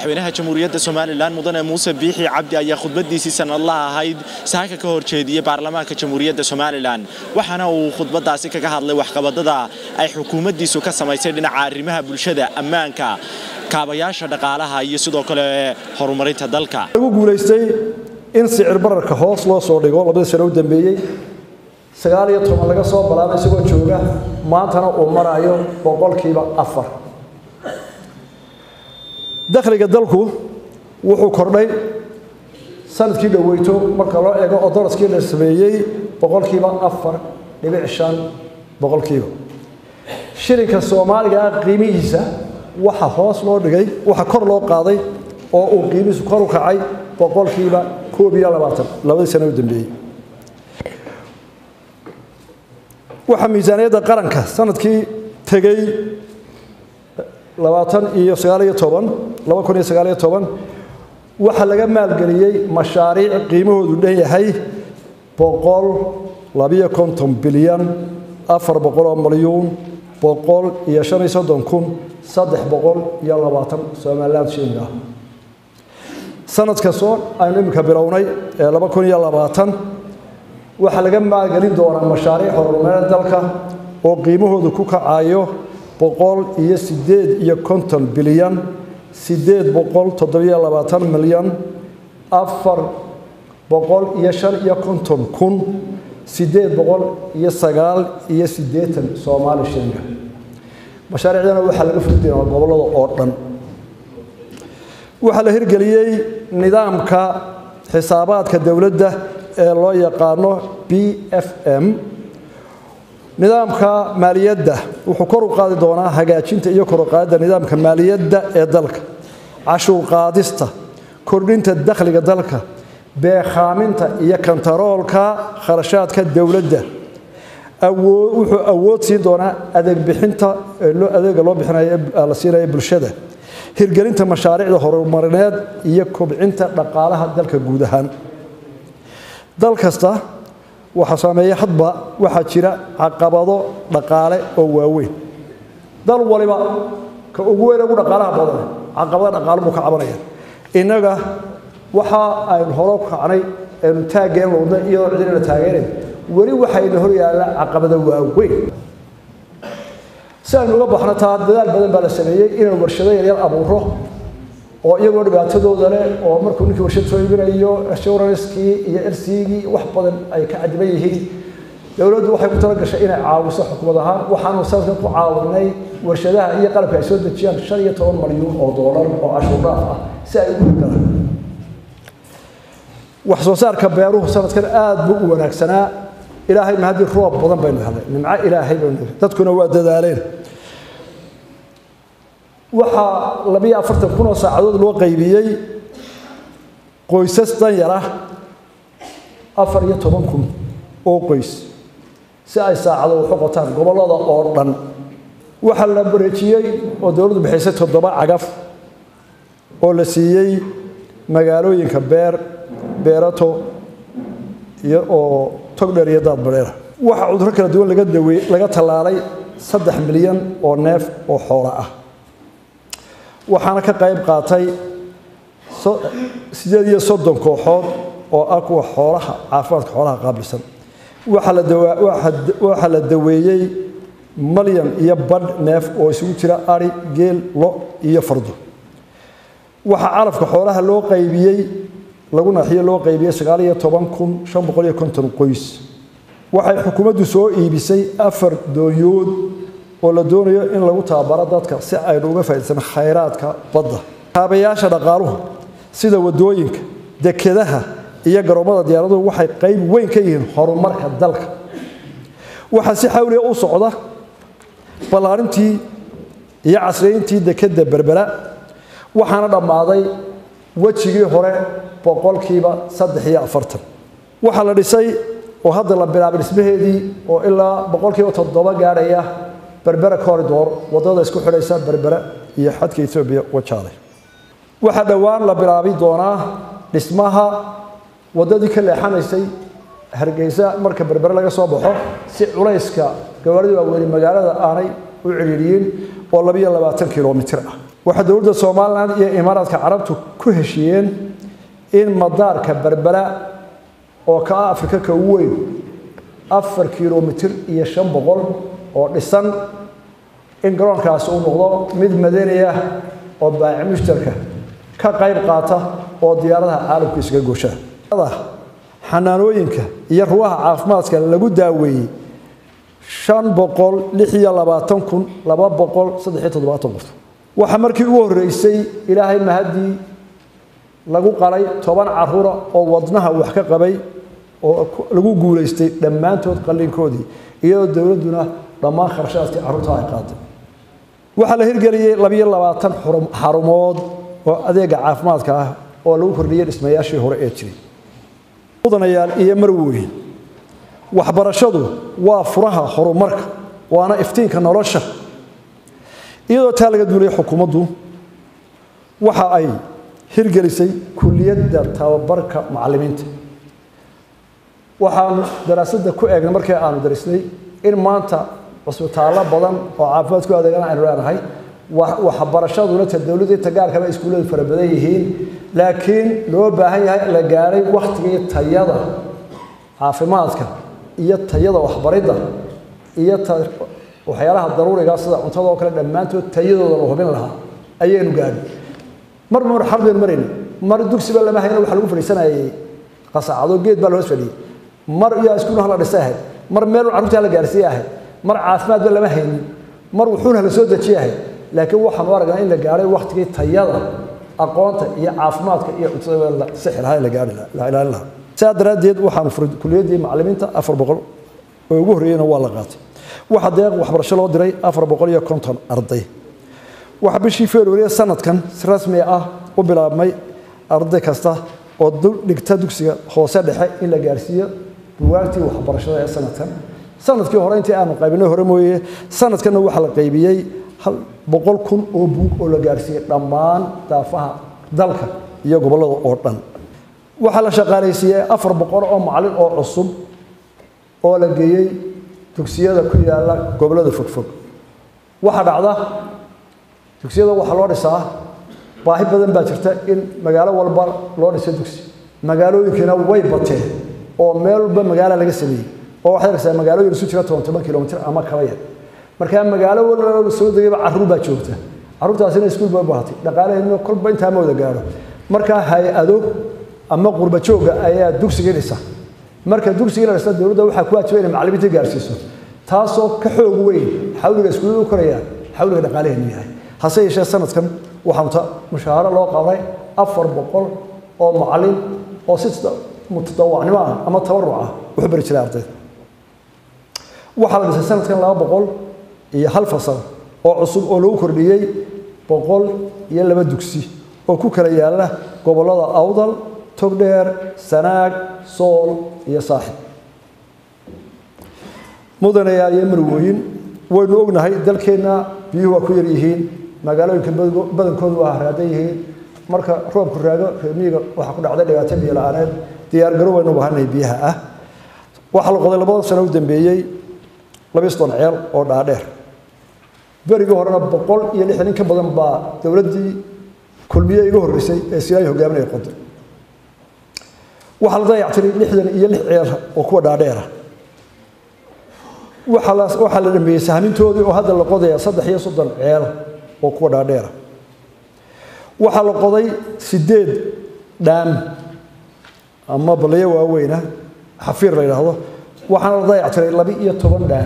madaxweynaha jamhuuriyadda somalilan mudane muuse biixi cabdi ayaa khudbadiisii sanadlaha ahayd saaka ka horjeediyey baarlamaanka jamhuuriyadda somalilan waxaana uu khudbadaasi kaga hadlay waxqabadada ay xukuumaddiisu ka samaysay dhinaca arrimaha bulshada ammaanka kaabayaasha dhaqaalaha iyo sidoo kale horumarinta dalka lagu guulaystay in sicir bararka hoos loo soo dhigo labadii sano u dambeeyey sagaal iyo toban laga soo balaabay isagoo jooga maantana uu marayo boqolkiiba afar dakhliga dalku wuxuu kordhay sanadkii dhoweyto marka loo eego oo daraskii la sameeyey boqolkiiba afar dhibic shan boqolkiiba shilinka soomaaliga qiimihiisa waxa hoos loo dhigay waxa kor loo qaaday oo uu qiimihiisu kor u kacay boqolkiiba koob iyo labaatan labadii sano u dambeeyey waxaa miisaaniyadda qaranka sanadkii tegey labaatan iyo sagaaliyo toban laba kun iyo sagaaliyo toban waxaa laga maalgeliyey mashaariic qiimahoodu dhan yahay boqol labiyo konton bilyan afar boqol oo malyuun boqol iyo shan iyo soddon kun saddex boqol iyo labaatan somaliland shilling ah sanadka soo aynu iminka bilownay ee laba kun iyo labaatan waxaa laga maalgelin doonaa mashaariic horumareed dalka oo qiimahoodu ku kacayo boqol iyo sideed iyo konton bilyan sideed boqol toddobiyo labaatan milyan afar boqol iyo shan iyo konton kun sideed boqol iyo sagaal iyo siddeetan soomaali shilinga mashaariicdana waxaa laga fuli doonaa gobollada oo dhan waxaa la hirgeliyey nidaamka xisaabaadka dowladda ee loo yaqaano b f m nidaamka maaliyadda wuxuu kor u qaadi doonaa hagaajinta iyo kor u qaadidda nidaamka maaliyadda ee dalka cashuur qaadista kordhinta dakhliga dalka beekhaaminta iyo kantaroolka kharashaadka dowladda wuxuu awood siin doonaa adeeg bixinta adeega loo bixinayo la siinayo bulshada hirgelinta mashaariicda horumarineed iyo kobcinta dhaqaalaha dalka guud ahaan dal kasta waxaa saameeya hadba waxaa jira caqabado dhaqaale oo waaweyn dal waliba ka ugu weyn ugu dhaqaalaha badan caqabado dhaqaale buu ka cabanaya innaga waxa aynu horo kacnay aynu taaggeen loodna iyadoo cidina taageerayn weli waxayna hor yaalla caqabado waaweyn si aynu uga baxno taa dadaal badan baa la sameeyey inaynu warshado yaryar abuuro oo iyagoo dhibaatadooda leh oo markuu ninkii warshad soo iibinayo assuranskii iyo ersigii wax badan ay ka cadiban yihiin dowladdu waxay ku tala gashay inay caawiso xukumad ahaan waxaanu sanadkan ku caawinay warshadaha iyo qalabka ay soo dejiyaan shan iyo toban malyuun oo doolar oo cashuur dhaaf ah si ay ugu galaan wax soo saarka beeruhu sanadkan aad buu u wanaagsanaa ilaahay mahadii roob badan baynu helay nimco ilaahay baynu helay dadkuna waa dadaaleen waxaa labiyo afartan kun oo saacadood loo qaybiyey qoysas danyar ah afar iyo toban kun oo qoys si ay saacado waxu qotaan gobollada oo dhan waxaa la bareejiyey oo dowladdu bixisay toddoba cagaf oo la siiyey magaalooyinka beer beerato iyo oo togdheer iyo daadbareera waxaa cudurro kala duwan laga dawe laga tallaalay saddex milyan oo neef oo xoola ah waxaana ka qayb qaatay sideed iyo soddon kooxood oo ah kuwa xoolaha caafimaadka xoolaha qaabilsan waxaa la daweeyey malyan iyo badh neef oo isugu jira ari geel lo iyo fardo waxaa calafka xoolaha loo qaybiyey lagu naaxiyo loo qaybiyey sagaal iyo toban kun shan boqol iyo konton qoys waxay xukuumaddu soo iibisay afar doonyood oo la doonayo in lagu tababaro dadka si aynu uga faa'iidaysan khayraadka badda kaabayaasha dhaqaaluhu sida waddooyinka dekedaha iyo garoomada diyaaraduhu waxay qayb weyn ka yihiin horumarka dalka waxaa si xawliya u socda ballaarintii iyo casriyeyntii dekedda berbera waxaana dhammaaday wejigii hore boqolkiiba saddex iyo afartan waxaa la dhisay oo hadda la bilaabay dhismaheedii oo ilaa boqolkiiba toddoba gaadhaya berbera corridor waddada isku xidhaysa berbera iyo xadka etoobiya wajaalay waxaa dhowaan la bilaabi doonaa dhismaha waddadii ka leexanaysay hargeysa marka berbere laga soo baxo si culayska gawaarida waaweyne magaalada aanay u ciriiriyin oo labiyo labaatan kilomitir ah waxaa dowladda somalilan iyo imaaraadka carabtu ku heshiiyeen in madaarka berbera oo ka ah afrika ka ugu weyn afar kilomitir iyo shan boqol oo dhisan in garoonkaasi uu noqdo mid madanaya oo baaci mushtarka ka qayb qaata oo diyaaradaha caalamku isaga gooshaa xanaanooyinka iyo rugaha caafimaadka lagu daaweeyey shan boqol lix iyo labaatan kun laba boqol saddex iyo toddobaatan qof waxaa markii ugu horreysay ilaahay mahaddii lagu qalay toban caruura oo wadnaha wax ka qabay oo lagu guulaystay dhammaantood qallinkoodii iyadoo dowladduna dhammaan kharashaadkii carruurta ay qaaday waxaa la hirgeliyey labiyo labaatan xarumood oo adeega caafimaadka ah oo lagu kordhiyey dhismayaashii hore ee jiray mudanayaal iyo marweyn waxbarashadu waa furaha horumarka waana iftiinka nolosha iyadoo taa laga duulay xukuumaddu waxa ay hirgelisay kuliyadda tababarka macallimiinta waxaanu daraasadda ku eegnay markii aanu darisnay in maanta cusbitaallo badan oo caafimaad ku adeegana aynu leenahay waxbarashaduna ta dowladda inta gaarkaba iskuulladu fara badan yihiin laakiin loo baahan yahay la gaaray wakhtigii tayada caafimaadka iyo tayada waxbaridda iyo waxyaalaha daruuriga sida cuntada oo kale dhammaantood tayadooda la hubin lahaa ayaynu gaadhi mar mar xarbeen marayna mar dugsiba lama hayno waxa lagu fadhiisanayay qasacado geed baa la hoos fadhiyey mar yaa iskuulaha la dhisay ahayd mar meel carruurta la gaarsiiye ahayd mar caafimaadba lama haynin mar wuxuuna la soo dejiye ahayd laakiin waxaanu aragnaa in la gaadhay wakhtigii tayada aqoonta iyo caafimaadka iyo cuntada la sixi lahaa la gaari la ilaalin lahaa sidaa daraaddeed waxaanu furay kuliyaddii macallimiinta afar boqol oo ugu horreeyeyna waa la qaatay waxaa deeq waxbarasho loo diray afar boqol iyo konton arday waxaa bishii february sanadkan si rasmi ah u bilaabmay arday kasta oo dhigta dugsiga hoose dhexe in la gaarsiiyo buwaagtii waxbarashada ee sanadkan sanadkii hore intii aanu qaybinay hore mooye sanadkanna waxaa la qaybiyey boqol kun oo buug oo la gaarsiiyey dhammaan daafaha dalka iyo gobollada oo dhan waxaa la shaqaalaysiiyey afar boqol oo macallin oo cusub oo la geeyey dugsiyada ku yaalla gobollada fogfog waxaa dhacda dugsiyada waxaa loo dhisaa baahi badan baa jirta in magaalo walba loo dhiso dugsi magaalooyinkiina way bateen oo meel walba magaala laga sameeyey oo waxaad arkaysaa magaalooyin isu jira toban toban kilomitir ama kaba yar markaa magaalo walba soo degayba carruur baa joogta carruurtaasina iskuul bay u baahatay dhaqaalaheedna kolba intaa ma wada gaadho markaa hay-ado ama qurba joogga ayaa dugsigii dhisa marka dugsigii la dhista dowladda waxaa ku waajiba inay macallimiinta gaarsiiso taasoo ka xoog weyn xawliga iskuullada u koraya xawliga dhaqaalaheenu yahay hase yeeshee sanadkan waxaanu ta mushaaharo loo qabnay afar boqol oo macallin oo si mutadawacnimo ah ama tabaruc ah wuxu bari jiray ardayda waxaa la dhisay sanadkan laba boqol iyo hal fasal oo cusub oo lagu kordhiyey boqol iyo laba dugsi oo ku kala yaalla gobollada awdal togdheer sanaag sool iyo saaxib mudanayaal iyo marwooyin waynu ognahay dalkeenna biyuhu waa ku yar yihiin magaalooyinka badankoodu waa haraadan yihiin marka roobku raago reemiyiga waxaa ku dhacday dhibaato biyo la-aaneed diyaargaro waynu u baahanahay biyaha ah waxaa la qoday labada sano u dambeeyey laba soddon ceel oo dhaadheer berigii horena boqol iyo lixdan in ka badan baa dowladdii kulmiye iga horreysay ee silaayi hogaaminaya qoday waxaa la dayactiray lixdan iyo lix ceel oo kuwa dhaadheera waxaa la waxaa la dhameeyey sahmintoodii oo hadda la qodaya saddex iyo soddon ceel oo kuwa dhaadheera waxaa la qoday sideed dhaam ama balayo waaweyna xafiir la yidhaahdo waxaana la dayactiray laba iyo toban dhaan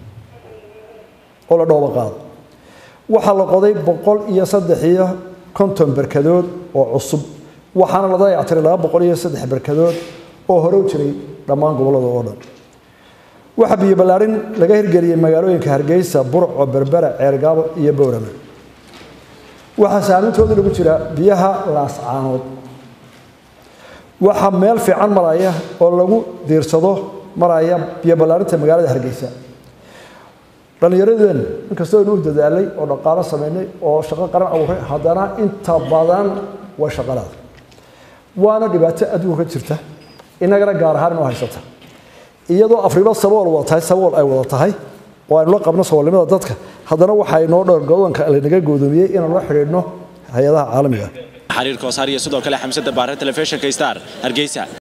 oo la dhooba qaado waxaa la qoday boqol iyo saddex iyo konton berkadood oo cusub waxaana la dayactiray laba boqol iyo saddex berkadood oo hore u jiray dhammaan gobollada oo dhan waxaa biyo ballaarin laga hirgeliyey magaalooyinka hargeysa burco berbera ceergaabo iyo bowrama waxaa saamintoodii lagu jira biyaha laascaanood waxaa meel fiican maraya oo lagu diirsado maraya biyo ballaarinta magaalada hargeysa dhallinyaradeen inkastoo aynu u dadaalay oo dhaqaalo samaynay oo shaqo qaran abuuray haddana inta badan waa shaqalaad waana dhibaato adduunka ka jirta inagana gaar ahaan inoo haysata iyadoo afriba sabool wada tahay sabool ay wada tahay oo aynu la qabno saboolnimada dadka haddana waxaa inoo dhoor godoonka lanaga goodoomiyey inaan la xidhiidhno hay-adaha caalamiga xariir koosaar iyo sidoo kale xamsada baare telefishinka star hargeysa